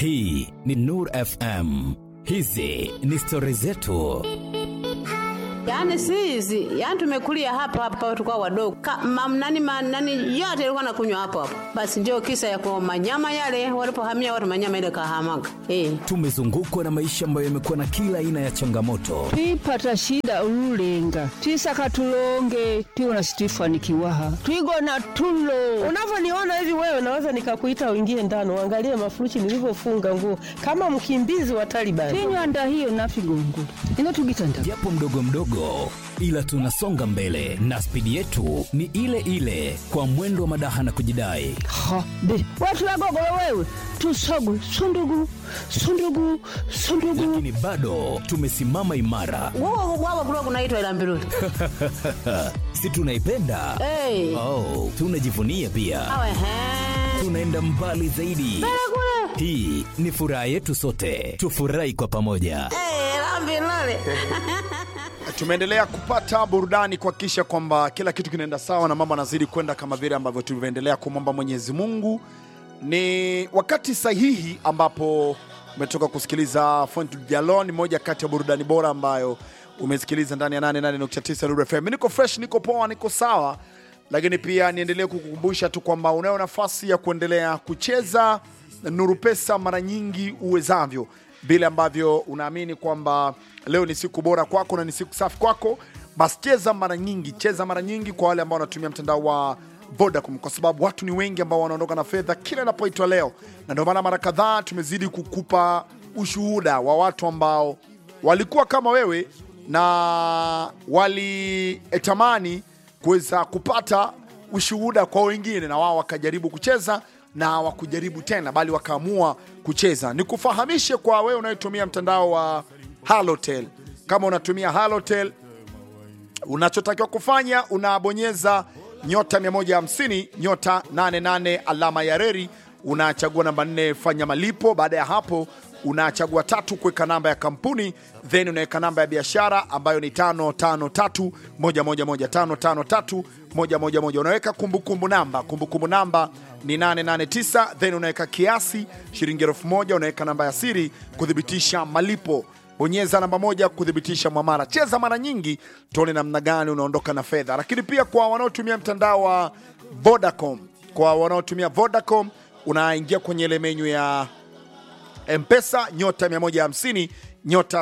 Hii ni Nur FM. Hizi ni stori zetu. Yaani si hizi, yaani tumekulia hapa hapa tukao wadogo. Mam nani ma, nani yote ilikuwa nakunywa hapo hapo. Basi ndio kisa ya kwa manyama yale walipohamia watu manyama ile kahamaga. Eh. Tumezungukwa na maisha ambayo yamekuwa na kila aina ya changamoto, twipata shida ululenga twisaka tulonge tiwona situifanikiwaha twigona tulo Unavyoniona hivi wewe, naweza nikakuita uingie ndani uangalie mafuruchi nilivyofunga nguo kama mkimbizi wa Taliban. tinywanda hiyo nafigongula ino tugitanda japo mdogo mdogo, ila tunasonga mbele na spidi yetu ni ile ile, kwa mwendo wa madaha na kujidai. ha be watulagogolo wewe tusogu sundugu sundugu sundugu Lakini bado tumesimama imara, Wao wao kulikuwa kunaitwa ila mbiruli. si tunaipenda? Eh. Oh, tunajivunia pia, Awe he. tunaenda mbali zaidi. Hii ni furaha yetu sote, tufurahi kwa pamoja. Eh, la mbiruli. Tumeendelea kupata burudani kuhakikisha kwamba kila kitu kinaenda sawa na mambo anazidi kwenda kama vile ambavyo tulivyoendelea kumwomba Mwenyezi Mungu. Ni wakati sahihi ambapo umetoka kusikiliza Font Diallo, ni moja kati ya burudani bora ambayo umesikiliza ndani ya 88.9 Nuru FM. Niko fresh, niko poa, niko sawa, lakini pia niendelee kukukumbusha tu kwamba unayo nafasi ya kuendelea kucheza Nuru Pesa mara nyingi uwezavyo vile ambavyo unaamini kwamba leo ni siku bora kwako na ni siku safi kwako, basi cheza mara nyingi, cheza mara nyingi kwa wale ambao wanatumia mtandao wa Vodacom, kwa sababu watu ni wengi ambao wanaondoka na fedha kila inapoitwa leo, na ndio maana mara kadhaa tumezidi kukupa ushuhuda wa watu ambao walikuwa kama wewe na walitamani kuweza kupata ushuhuda kwa wengine, na wao wakajaribu kucheza na hawakujaribu tena, bali wakaamua kucheza. Nikufahamishe kwa wewe unayetumia mtandao wa Halotel, kama unatumia Halotel, unachotakiwa kufanya unabonyeza nyota 150 nyota 88 alama ya reri, unachagua namba 4 fanya malipo. Baada ya hapo unachagua tatu kuweka namba ya kampuni, then unaweka namba ya biashara ambayo ni 553 111 553 111. Unaweka kumbukumbu namba, kumbukumbu namba ni 889, then unaweka kiasi shilingi elfu moja. Unaweka namba ya siri kuthibitisha malipo bonyeza namba moja kuthibitisha mwamara. Cheza mara nyingi, tuone namna gani unaondoka na fedha. Lakini pia kwa wanaotumia mtandao wa Vodacom, kwa wanaotumia Vodacom unaingia kwenye ile menyu ya Mpesa nyota 150 nyota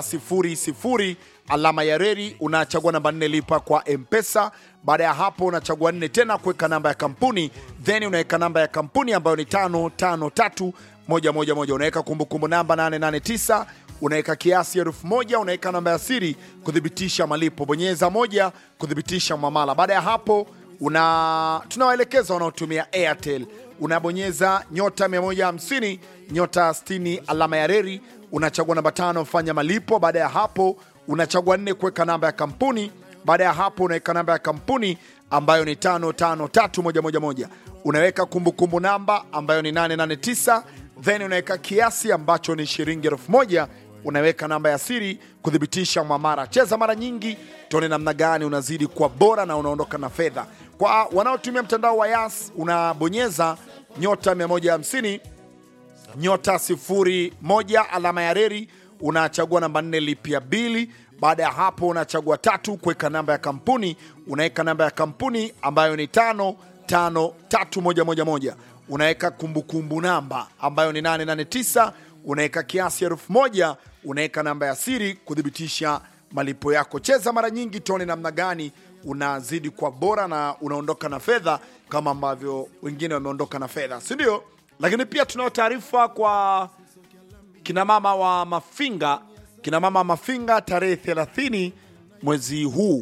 00 alama ya reri, unachagua namba nne lipa kwa Mpesa. Baada ya hapo unachagua nne tena kuweka namba ya kampuni, then unaweka namba ya kampuni ambayo ni tano tano tatu moja moja moja. Unaweka kumbukumbu namba 889 unaweka kiasi elfu moja unaweka namba ya siri kuthibitisha malipo, bonyeza moja kuthibitisha mwamala. Baada ya hapo una tunawaelekeza wanaotumia Airtel unabonyeza nyota 150 nyota 60 alama ya reri, unachagua namba tano fanya malipo. Baada ya hapo unachagua nne kuweka namba ya kampuni. Baada ya hapo unaweka namba ya kampuni ambayo ni tano tano tatu moja moja moja. Unaweka kumbukumbu namba ambayo ni 889 then unaweka kiasi ambacho ni shilingi elfu moja unaweka namba ya siri kuthibitisha mwamara. Cheza mara nyingi, tuone namna gani unazidi kuwa bora na unaondoka na fedha. Kwa wanaotumia mtandao wa Yas, unabonyeza nyota 150 nyota sifuri moja alama ya reri, unachagua namba nne lipia bili. Baada ya hapo unachagua tatu kuweka namba ya kampuni, unaweka namba ya kampuni ambayo ni tano tano tatu moja moja moja. Unaweka kumbukumbu namba ambayo ni 889 unaweka kiasi elfu moja unaweka namba ya siri kuthibitisha malipo yako. Cheza mara nyingi, tuone namna gani unazidi kwa bora na unaondoka na fedha kama ambavyo wengine wameondoka na fedha, si ndio? Lakini pia tunao taarifa kwa kinamama wa Mafinga, kinamama wa Mafinga tarehe 30 mwezi huu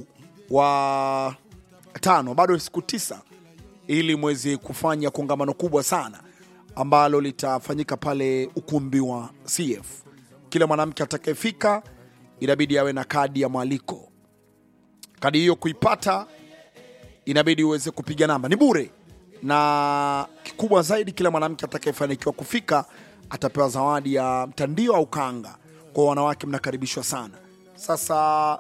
wa tano, bado siku tisa ili mwezi kufanya kongamano kubwa sana ambalo litafanyika pale ukumbi wa CF. Kila mwanamke atakayefika inabidi awe na kadi ya mwaliko. Kadi hiyo kuipata inabidi uweze kupiga namba, ni bure, na kikubwa zaidi, kila mwanamke atakayefanikiwa kufika atapewa zawadi ya mtandio au kanga. Kwa wanawake mnakaribishwa sana. Sasa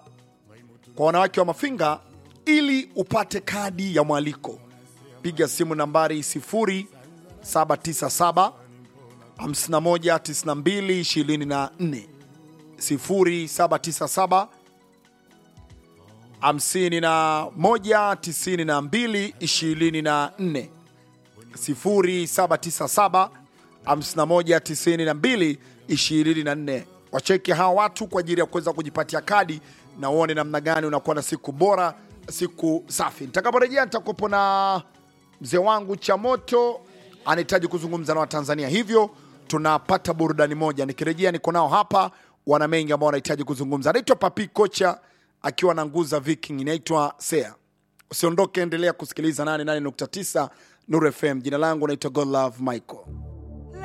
kwa wanawake wa Mafinga, ili upate kadi ya mwaliko, piga simu nambari 0797 51 92 24 0797 51 92 24 0797 5192 24. Wacheke hawa watu kwa ajili ya kuweza kujipatia kadi na uone namna gani unakuwa na siku bora, siku safi. Nitakaporejea nitakuwepo na mzee wangu cha moto anahitaji kuzungumza na Watanzania, hivyo tunapata burudani moja. Nikirejea niko nao hapa, wana mengi ambao wanahitaji kuzungumza. Anaitwa Papi Kocha akiwa na nguza Viking, inaitwa Sea. Usiondoke, endelea kusikiliza 88.9 Nuru FM. Jina langu naitwa Godlove Michael.